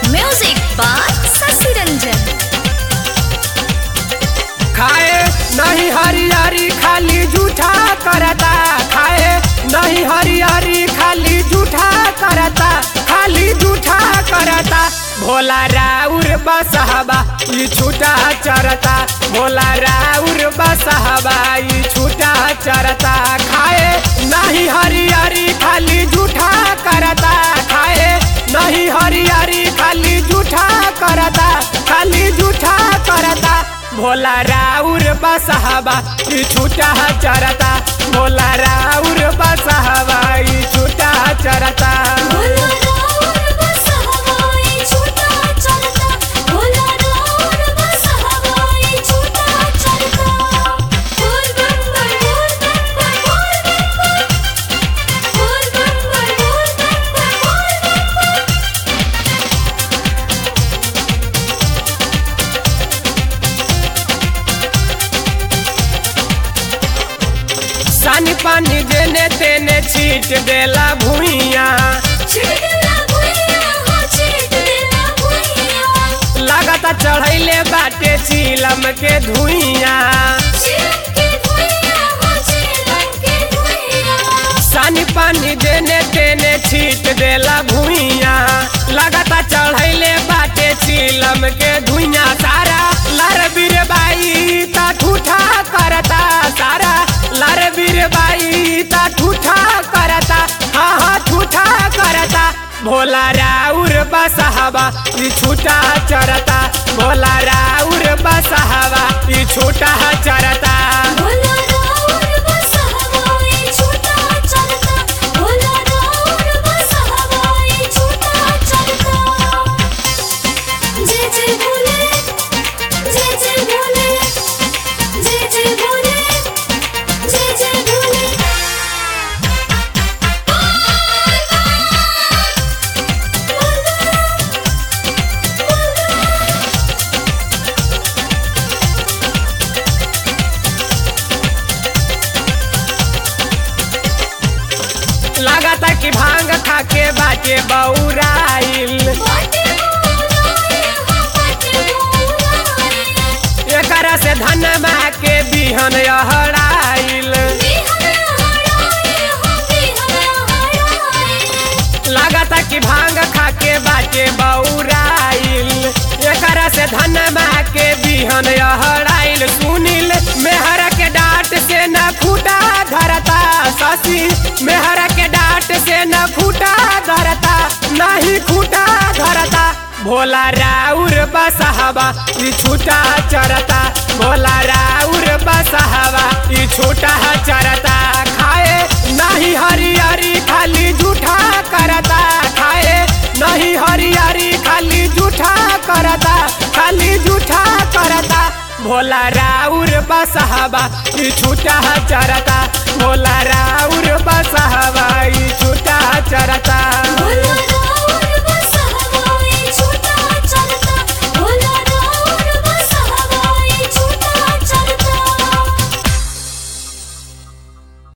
Music by Sasi Ranjan. खाए नहीं हरियारी खाली जूठा करता खाए नहीं हरियारी खाली जूठा करता खाली जूठा करता भोला राउर बसहबा ई छूटा चरता भोला राउर बसहबा ई छूटा चरता खाए नहीं हरियारी खाली जूठा करता खाए नहीं हरियारी खाली जूठा करता खाली जूठा करता भोला राउर बसहबा ई छूटा चरता भोला राउर बसहबा ई छूटा चरता भोला राउर बस हवाई छूटा चलता भोला राउर बस हवाई छूटा चलता बोल बम बम बोल बम बम बोल बम बम बोल बम बम बोल बम बम बोल बम सानी पानी जेने तेने छीट देला भुइया छिड़कला भुइया हो छिड़क देला भुइया लागता चढ़ैले बाटे चीलम के धुइया छिड़क के भुइया हो छिड़क के भुइया सानी पानी जेने तेने छीट देला भुइया लागता चढ़ैले बाटे चीलम के धुइया सारा लार बीर बाई ता ठूठा करता सारा लार बीर बाई ता ठूठा करता हाँ हाँ ठूठा करता भोला राउर बसहबा ई छूटा चरता भोला राउर बसहबा ई छूटा चरता भोला राउर बस हवाई छूटा चलता भोला राउर बस हवाई छूटा चलता जय जय भोले जय जय भोले जय जय भोले जय जय भोले लागता कि भांग खाके बाटे बौराइल बाटे बोलाए हो बाटे बोलाए एकरा से धनमा के बिहन अहराइल बिहरा हराए हो बिहरा हराए लागता कि भांग खाके बाटे बौराइल एकरा से धनमा के बिहन अहराइल सुनिल मेहर के डांट से न खूटा धरता शशि मेहर के डांट से न खूटा धरता नहीं खूटा धरता भोला राउर बसहबा ई छूटा चरता भोला राउर बसहबा ई छूटा चरता खाए नहीं हरियारी खाली जूठा करता खाए नहीं हरियारी खाली जूठा करता खाली जूठा करता भोला राउर बसहबा ई छूटा चरता भोला राउर बसहबा ई छूटा चरता भोला राउर